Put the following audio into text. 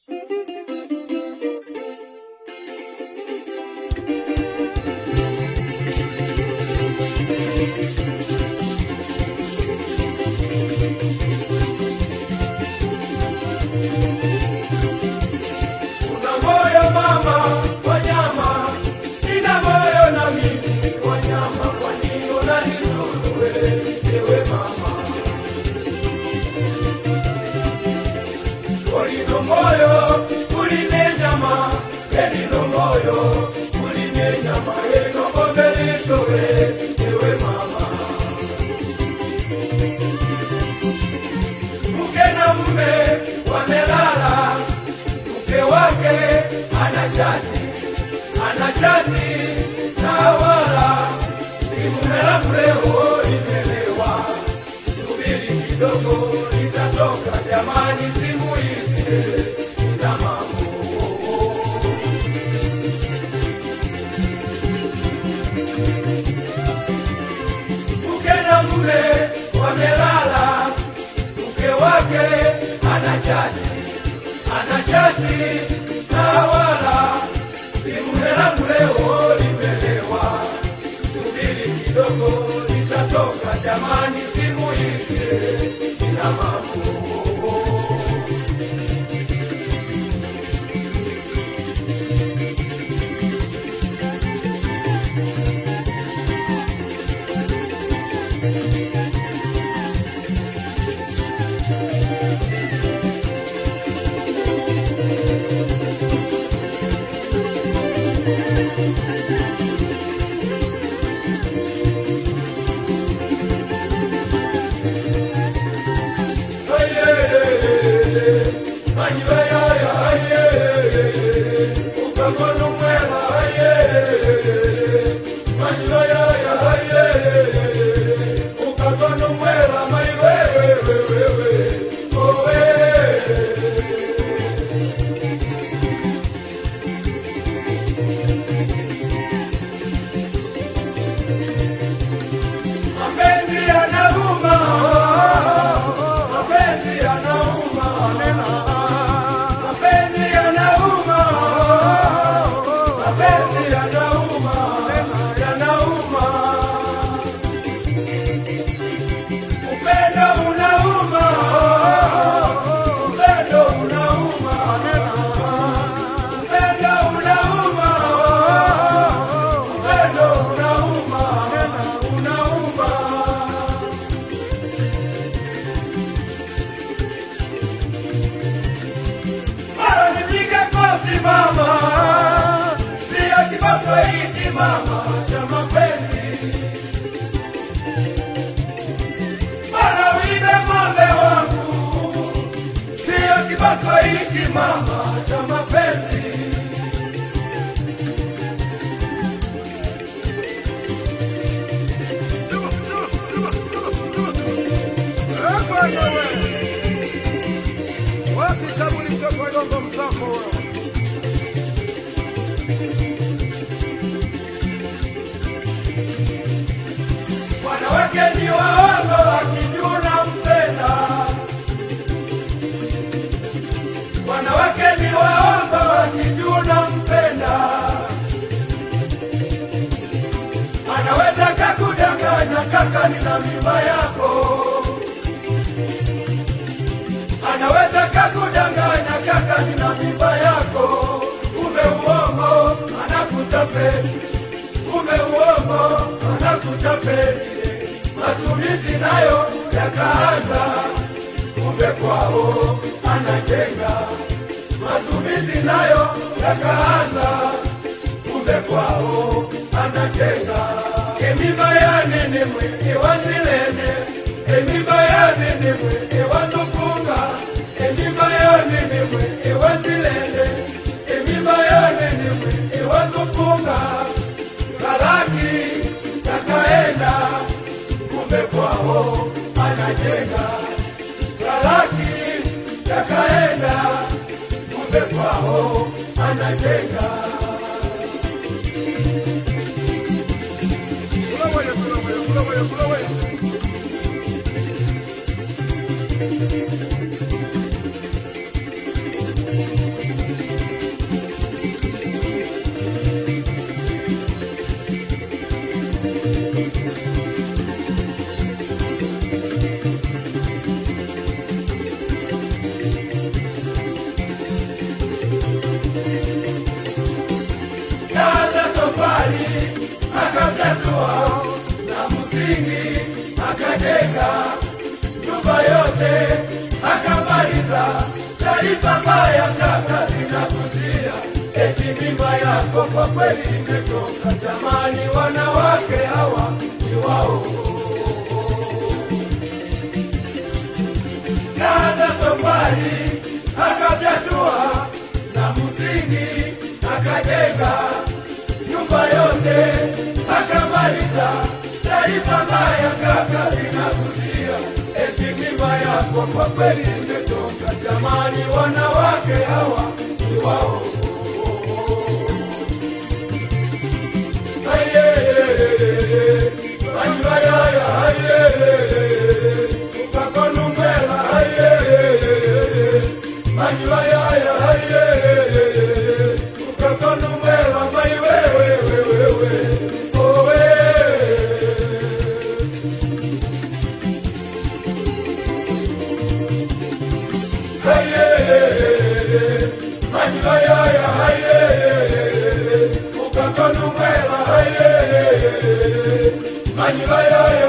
Una moyo mama wa nyama, nina moyo na mimi wa nyama, kwa nini unanizuru wewe, ewe mama? Ulino moyo uline nyama, elino moyo uline nyama, elino mbogeliso wewe, ewe mama. Mke na mume wamelala mke wake anachati anachati na wala limume langu leo limelewa, subiri kidogo litatoka jamani, simu hizi na mambo mke na mume wamelala, mke wake anachati anachati na wala limume langu leo limelewa, subiri kidogo litatoka jamani, simu hizi ina mambo Mapenzi yanauma, mapenzi yanauma, mapenzi yanauma, mapenzi yanauma, yanauma. Upendo unauma, upendo unauma, upendo unauma, upendo unauma, unauma. Mara nipige kofi mama, sio kiboko hiki mama cha mapenzi. Mara uibe ng'ombe wangu, sio kiboko hiki mama cha mapenzi. Wapi tabu ni mtoto wa Gongo Msako huyo? Wanawake ni waongo wakijuna mpenda, wanawake ni waongo wakijuna mpenda, anaweza kakudanganya kaka, nina mimba yako, anaweza kakudanganya kaka, nina mimba yako, kumbe uongo anakutapeli kumbe uongo anakutapeli, matumizi nayo yakaanza, kumbe kwao anajenga, matumizi nayo yakaanza, kumbe kwao anajenga. Emimba ya nini mwe iwazilene, emimba ya nini mwe iwazukunga, emimba ya nini mwe iwazilene, emimba ya nini mwe iwazukunga Kalaki takaenda, kumbe kwao anajenga. Kalaki takaenda, kumbe kwao anajenga. Kula wewe, kula wewe, kula wewe, kula wewe. akajenga nyumba yote akamaliza. Taarifa mbaya kaka zinakujia, eti mimba yako kwa kweli imetoka. Jamani, wanawake hawa ni wao Kaza tofali akafyatua na msingi akajenga nyumba yote akamaliza. Taarifa mbaya kaka zinakujia, eti mimba yako kwa kweli imetoka. Jamani, wanawake hawa ni wao. Aye, ayaya, aye, ukakonumela, aye, ayaya, aye, ukakonumela, mai wewe, wewe, wewe, oh, eh. Aye, ayaya, aye, ukakonumela, aye, ayaya,